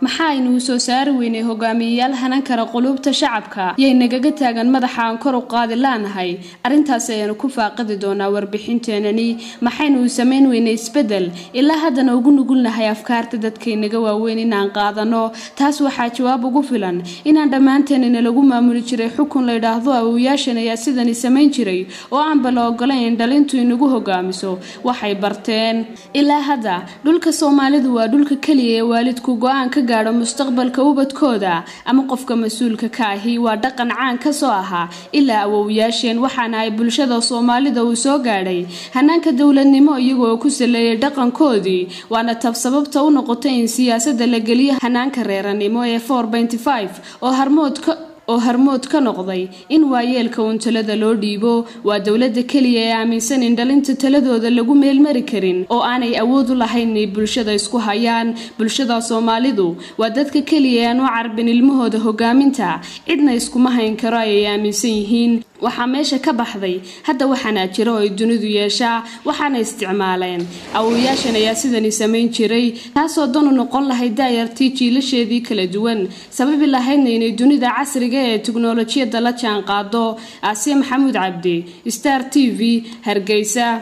maxaaynu u soo saari weynay hogaamiyeyaal hanan kara quluubta shacabka yay nagaga taagan madaxa aan kor u qaadi laanahay arrintaas ayaanu ku faaqidi doonaa warbixinteenani maxaynu u samayn weynay isbedel ilaa haddana ugu nugulnahay afkaarta dadkaynaga waaweyn inaan qaadano taas waxaa jawaab ugu filan inaan dhammaanteenina lagu maamuli jiray xukun la ydhaahdo awowayaashan ayaa sidani samayn jiray oo aanba la ogolayn in dhalintu inagu hogaamiso waxay barteen ilaa hadda dhulka soomaalidu waa dhulka keliya ee waalidku go-aan ka gaadho mustaqbalka ubadkooda ama qofka mas-uulka ka ahi waa dhaqan caan ka soo ahaa ilaa awowyaasheen waxaana ay bulshada soomaalida uu soo gaadhay hanaanka dowladnimo iyagoo ku saleeyay dhaqankoodii waana tab sababta u noqotay in siyaasadda la geliyo hanaanka reeranimo ee oo harmoodka oo harmood ka noqday in waayeelka uun talada loo dhiibo waa dowladda keliya ee aaminsan in dhalinta taladooda lagu meelmari karin oo aanay awood u lahayn inay bulshada isku hayaan bulshada soomaalidu waa dadka keliya aan u carbin ilmahooda hogaaminta cidna iskuma hayn karo ayay aaminsan yihiin waxaa meesha ka baxday hadda waxaanaa jira oo ay dunidu yeeshaa waxaana isticmaaleen awowayaashan ayaa sidani samayn jiray taasoo danu noqon lahayd daayartii jiilasheedii kala duwan sababi lahaydna inay dunida casriga ee tiknolojiyadda la jaan qaado aasiya maxamuud cabdi star t v hargeysa